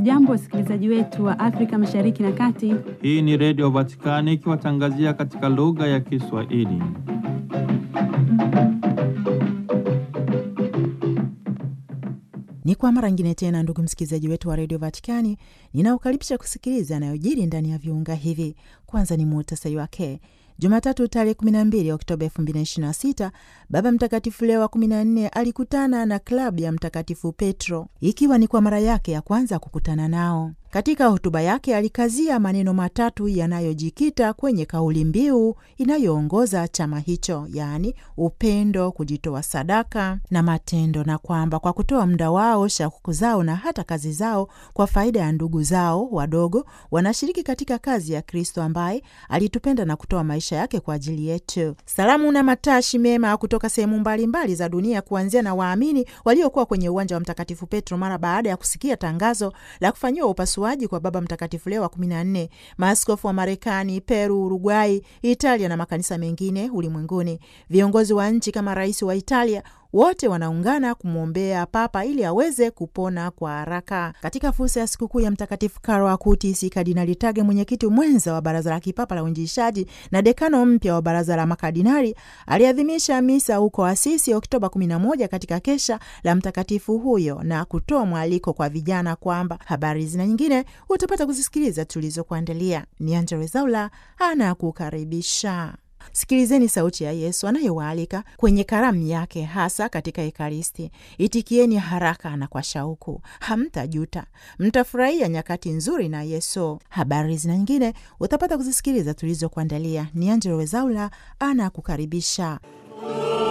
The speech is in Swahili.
Hamjambo, wasikilizaji wetu wa Afrika Mashariki na Kati. Hii ni Redio Vatikani ikiwatangazia katika lugha ya Kiswahili. Ni kwa mara nyingine tena, ndugu msikilizaji wetu wa redio Vatikani, ninaokaribisha kusikiliza yanayojiri ndani ya viunga hivi. Kwanza ni muhtasari wake. Jumatatu tarehe 12 Oktoba 2026 Baba Mtakatifu Leo wa 14 alikutana na klabu ya Mtakatifu Petro, ikiwa ni kwa mara yake ya kwanza kukutana nao. Katika hotuba yake alikazia maneno matatu yanayojikita kwenye kauli mbiu inayoongoza chama hicho, yaani upendo, kujitoa sadaka na matendo, na kwamba kwa kutoa muda wao, shauku zao na hata kazi zao kwa faida ya ndugu zao wadogo, wanashiriki katika kazi ya Kristo ambaye alitupenda na kutoa maisha yake kwa ajili yetu. Salamu na matashi mema kutoka sehemu mbalimbali za dunia, kuanzia na waamini waliokuwa kwenye uwanja wa Mtakatifu Petro mara baada ya kusikia tangazo la kufanyiwa upasuaji kwa Baba Mtakatifu Leo wa kumi na nne, maaskofu wa Marekani, Peru, Uruguay, Italia na makanisa mengine ulimwenguni, viongozi wa nchi kama rais wa Italia wote wanaungana kumwombea Papa ili aweze kupona kwa haraka. Katika fursa ya sikukuu ya Mtakatifu Karlo Acutis, Kardinali Tage, mwenyekiti mwenza wa Baraza la Kipapa la Uinjilishaji na dekano mpya wa Baraza la Makardinali, aliadhimisha misa huko Asisi Oktoba 11 katika kesha la mtakatifu huyo na kutoa mwaliko kwa vijana kwamba habari zina nyingine utapata kuzisikiliza tulizokuandalia. Ni Angella Rwezaula anakukaribisha. Sikilizeni sauti ya Yesu anayewaalika kwenye karamu yake, hasa katika Ekaristi. Itikieni haraka na kwa shauku, hamtajuta, mtafurahia nyakati nzuri na Yesu. Habari zina nyingine utapata kuzisikiliza tulizokuandalia. Ni Angella Rwezaula anakukaribisha.